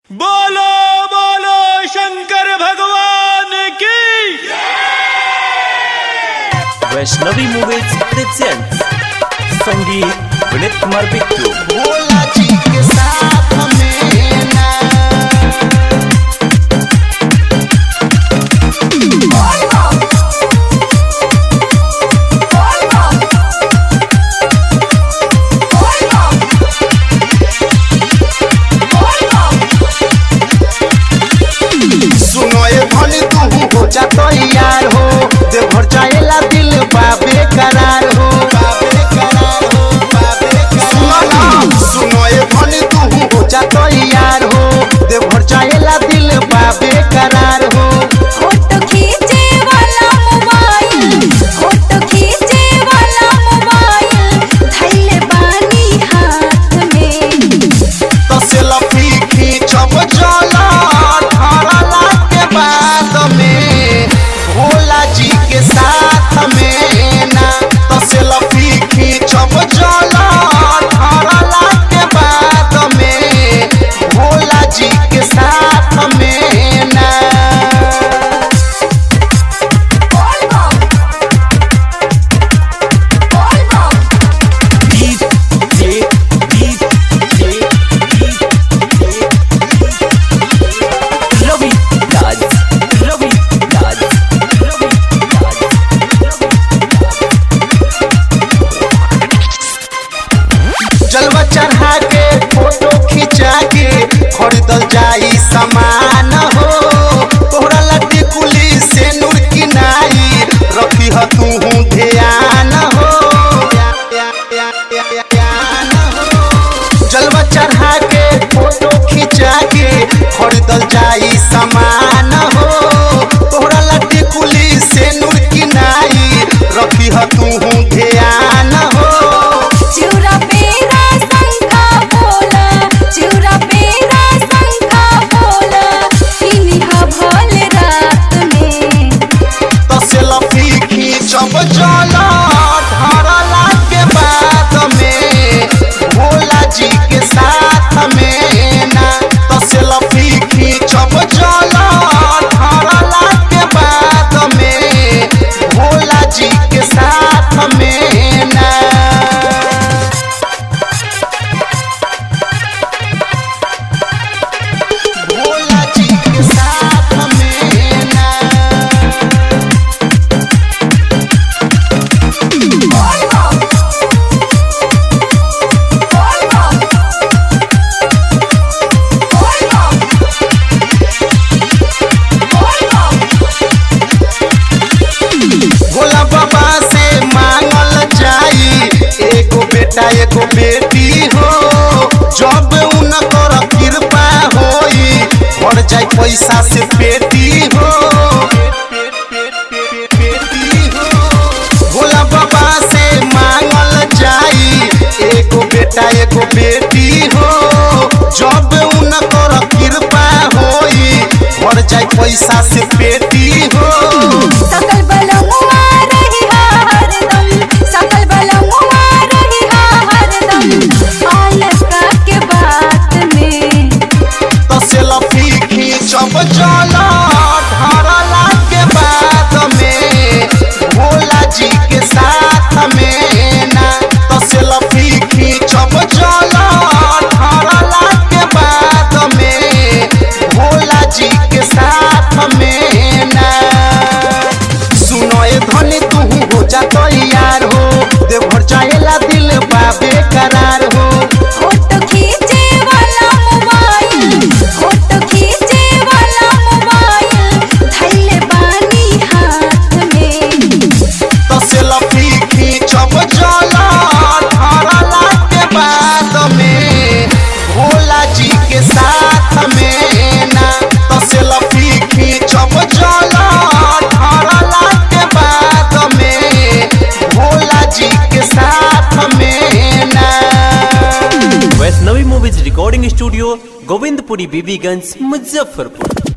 बोलो बोलो शंकर भगवान की वैष्णवी मूवीज प्रेझेंट संगीत विनीत कुमार बिट्टू भोला जी के साथ में ना सुनो ये धनी तू हो जा तो यार हो देवघर जाएला दिल बाबे करार हो बाबे करार हो बाबे करार सुनो ना सुनो ये धनी तू हो जा तो यार हो देवघर जाएला दिल बाबे करार हो फोटो खींचे वाला मोबाइल फोटो खींचे वाला मोबाइल धैले बानी हाथ में तो सेल्फी खींचब चला ढाला के बाद में भोला जी के साथ में ना तो सेल्फी खींचब चला ढाला के बाद में भोला जी के साथ में ना रवि राज रवि राज रवि राज जलवा चढ़ा के फोटो खिंचा के खरीदल जाई सामान हो तोहरा लड्डी कुली से नूर की नाई रखी ह तू ध्यान हो जलवा चढ़ा के फोटो खिंचा के खरीदल जाई सामान हो तोहरा लड्डी कुली से नूर की नाई रखी ह तू ध्यान हो चिउरा पेरा शंखा बोला चिउरा पेरा शंखा बोला इन्हा भोले रात में तो सेल्फी खींचब चला ढारला के बाद में भोला जी के साथ में ना तो सेल्फी खींचब चला ढारला के बाद में भोला जी के साथ में ना भोला जी के साथ में ना भोला बाबा से मांगल जाई एगो बेटा एगो बेटी हो जब उनकर कृपा होई भर जाई पैसा से पेटी हो पेटी हो भोला बाबा से मांगल जाई एगो बेटा एगो बेटी हो जब उनकर कृपा होई भर जाई पैसा से पेटी हो सकल बलमुआ रही हरदम सकल बलमुआ रही हरदम आलका के बात में तो सेल्फी खींचब चला ढारला के बाद में भोला जी के साथ में ना तो सेल्फी खींचब चला ढारला के बाद में भोला जी के साथ में ना सुनो ए धनी तू हो जा तो यार हो देवघर जाएला दिल बाबे करार हो फोटो खींचे वाला मोबाइल फोटो खींचे वाला मोबाइल धैले बानी हाथ में तो सेल्फी खींचब चला ढारला के बाद में भोला जी के साथ में ना तो सेल्फी खींचब चला ढारला के बाद में भोला जी के साथ में ना Vaishnavi movies recording studio Govindpuri Bibiganj Muzaffarpur